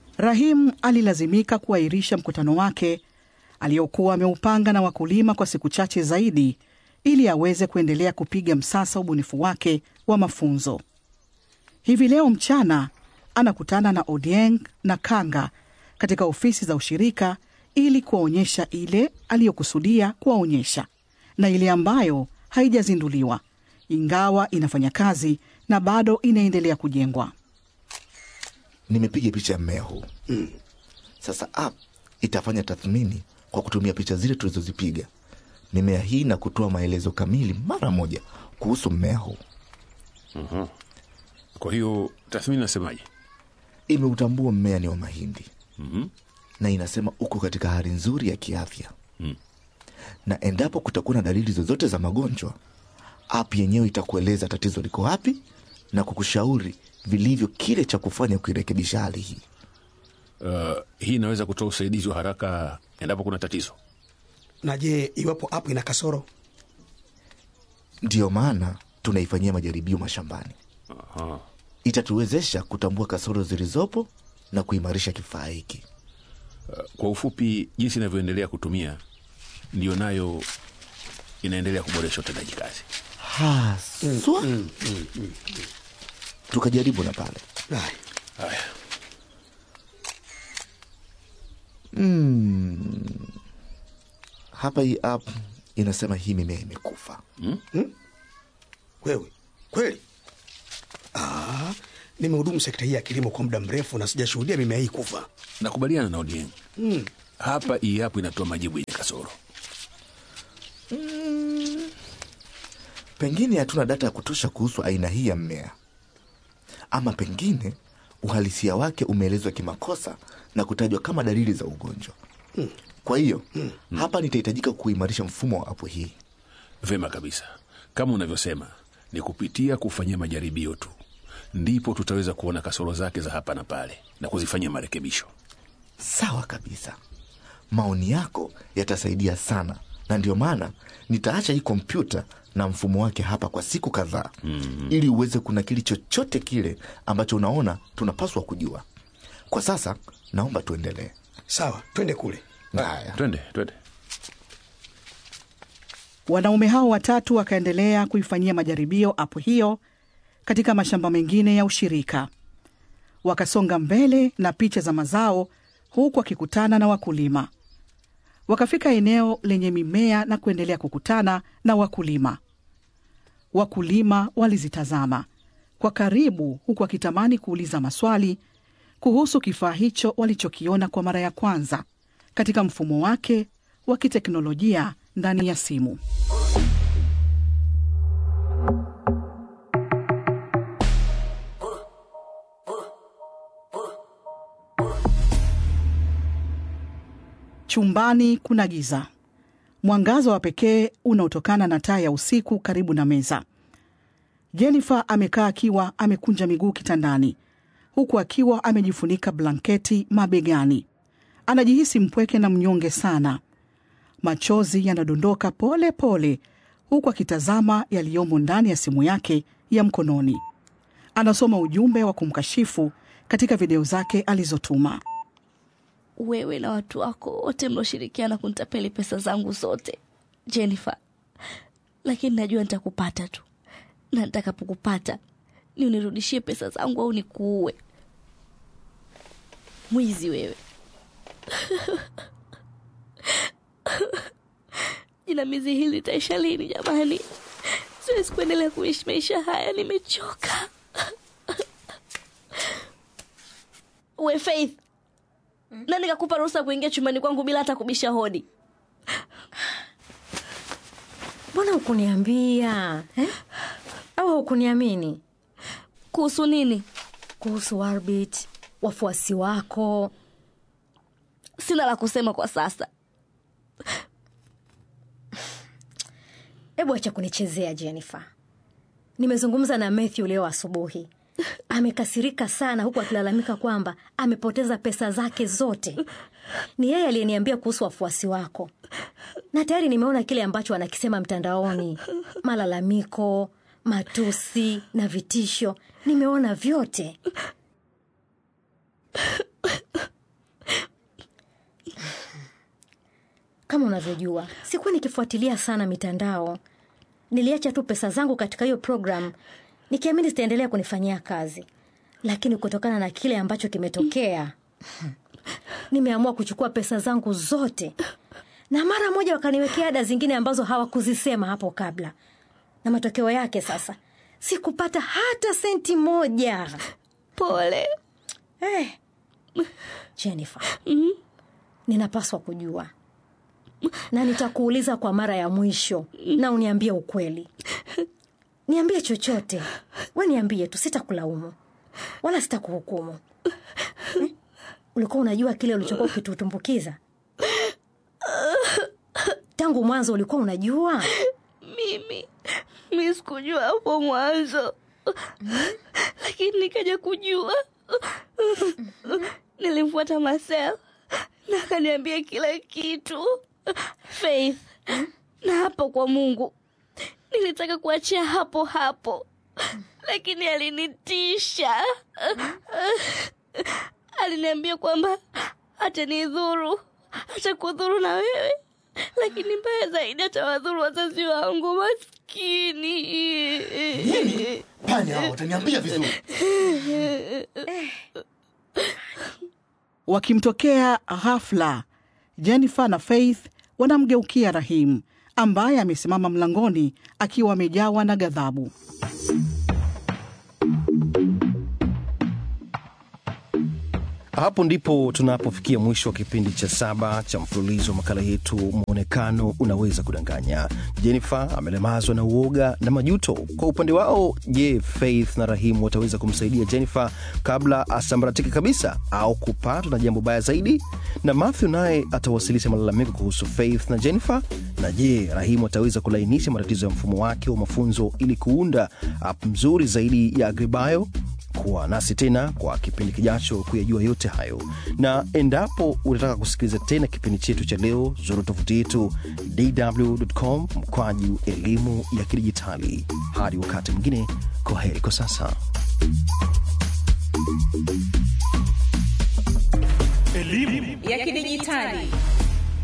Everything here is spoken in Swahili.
Rahim alilazimika kuahirisha mkutano wake aliokuwa ameupanga na wakulima kwa siku chache zaidi ili aweze kuendelea kupiga msasa ubunifu wake wa mafunzo. Hivi leo mchana anakutana na Odieng na Kanga katika ofisi za ushirika ili kuwaonyesha ile aliyokusudia kuwaonyesha na ile ambayo haijazinduliwa, ingawa inafanya kazi na bado inaendelea kujengwa. Nimepiga picha ya mmea huu mm. Sasa app itafanya tathmini kwa kutumia picha zile tulizozipiga mimea hii na kutoa maelezo kamili mara moja kuhusu mmea huu. Mhm. Kwa hiyo tathmini nasemaje? Imeutambua mmea ni wa mahindi Mhm. na inasema uko katika hali nzuri ya kiafya Mm. na endapo kutakuwa na dalili zozote za magonjwa, app yenyewe itakueleza tatizo liko wapi na kukushauri vilivyo kile cha kufanya kuirekebisha hali hii. Uh, hii inaweza kutoa usaidizi wa haraka endapo kuna tatizo. Na je, iwapo app ina kasoro? Ndiyo maana tunaifanyia majaribio mashambani. Aha. Itatuwezesha kutambua kasoro zilizopo na kuimarisha kifaa hiki. Uh, kwa ufupi, jinsi inavyoendelea kutumia ndiyo nayo inaendelea kuboresha utendaji kazi. Haswa tukajaribu na pale Ai, Haya, mm. Hapa hii app inasema hii mimea imekufa. wewe kweli? Ah, nimehudumu sekta hii ya kilimo kwa muda mrefu na sijashuhudia mimea hii kufa. nakubaliana na Odieng. Hapa hii hapo inatoa majibu yenye kasoro. Pengine hatuna data ya kutosha kuhusu aina hii ya mmea, ama pengine uhalisia wake umeelezwa kimakosa na kutajwa kama dalili za ugonjwa. Kwa hiyo hapa nitahitajika kuimarisha mfumo wa apu hii. Vema kabisa, kama unavyosema, ni kupitia kufanyia majaribio tu ndipo tutaweza kuona kasoro zake za hapa na pale na kuzifanyia marekebisho. Sawa kabisa, maoni yako yatasaidia sana, na ndio maana nitaacha hii kompyuta na mfumo wake hapa kwa siku kadhaa ili uweze kunakili chochote kile ambacho unaona tunapaswa kujua. Kwa sasa naomba tuendelee. Sawa, twende kule. Haya. Twende, twende. Wanaume hao watatu wakaendelea kuifanyia majaribio apu hiyo katika mashamba mengine ya ushirika. Wakasonga mbele na picha za mazao, huku wakikutana na wakulima. Wakafika eneo lenye mimea na kuendelea kukutana na wakulima. Wakulima walizitazama kwa karibu, huku wakitamani kuuliza maswali kuhusu kifaa hicho walichokiona kwa mara ya kwanza katika mfumo wake wa kiteknolojia ndani ya simu. Chumbani kuna giza, mwangaza wa pekee unaotokana na taa ya usiku karibu na meza. Jennifer amekaa akiwa amekunja miguu kitandani, huku akiwa amejifunika blanketi mabegani. Anajihisi mpweke na mnyonge sana. Machozi yanadondoka pole pole, huku akitazama yaliyomo ndani ya simu yake ya mkononi. Anasoma ujumbe wa kumkashifu katika video zake alizotuma. wewe na watu wako wote mlioshirikiana kunitapeli pesa zangu zote Jennifer, lakini najua nitakupata tu, na nitakapokupata ni unirudishie pesa zangu au nikuue. Mwizi wewe! Jinamizi hili litaisha lini jamani? Siwezi kuendelea kuishi maisha haya, nimechoka. We Faith, nani kakupa ruhusa kuingia chumbani kwangu bila hata kubisha hodi? mbona hukuniambia eh? au hukuniamini Kuhusu nini? kuhusu Warbit, wafuasi wako? Sina la kusema kwa sasa. Hebu acha kunichezea Jennifer. Nimezungumza na Matthew leo asubuhi, amekasirika sana, huku akilalamika kwamba amepoteza pesa zake zote. Ni yeye aliyeniambia kuhusu wafuasi wako, na tayari nimeona kile ambacho anakisema mtandaoni, malalamiko, matusi na vitisho. Nimeona vyote. kama unavyojua sikuwa nikifuatilia sana mitandao niliacha tu pesa zangu katika hiyo program nikiamini zitaendelea kunifanyia kazi lakini kutokana na kile ambacho kimetokea nimeamua kuchukua pesa zangu zote na mara moja wakaniwekea ada zingine ambazo hawakuzisema hapo kabla na matokeo yake sasa sikupata hata senti moja Pole. eh. jennifer ninapaswa kujua na nitakuuliza kwa mara ya mwisho na uniambie ukweli niambie chochote we niambie tu sitakulaumu wala sitakuhukumu eh? ulikuwa unajua kile ulichokuwa ukitutumbukiza tangu mwanzo ulikuwa unajua Mimi mi sikujua hapo mwanzo, lakini nikaja kujua. Nilimfuata Marcel na akaniambia kila kitu. Faith, na hapo kwa Mungu nilitaka kuachia hapo hapo, lakini alinitisha. Aliniambia kwamba atanidhuru, atakudhuru na wewe, lakini mbaya zaidi atawadhuru wazazi wangu maskini. Nini? Panya hao wataniambia vizuri. Wakimtokea ghafla, Jennifer na Faith wanamgeukia Rahim ambaye amesimama mlangoni akiwa amejawa na ghadhabu. Hapo ndipo tunapofikia mwisho wa kipindi cha saba cha mfululizo wa makala yetu Mwonekano Unaweza Kudanganya. Jennifer amelemazwa na uoga na majuto. Kwa upande wao, je, Faith na Rahimu wataweza kumsaidia Jennifer kabla asambaratike kabisa au kupatwa na jambo baya zaidi? Na Matthew naye atawasilisha malalamiko kuhusu Faith na Jennifer. Na je, Rahimu ataweza kulainisha matatizo ya mfumo wake wa mafunzo ili kuunda app mzuri zaidi ya Agribayo? kuwa nasi tena kwa kipindi kijacho kuyajua yote hayo na endapo unataka kusikiliza tena kipindi chetu cha leo zuru tovuti yetu dwcom mkwaju elimu ya kidijitali hadi wakati mwingine kwa heri kwa sasa ya kidijitali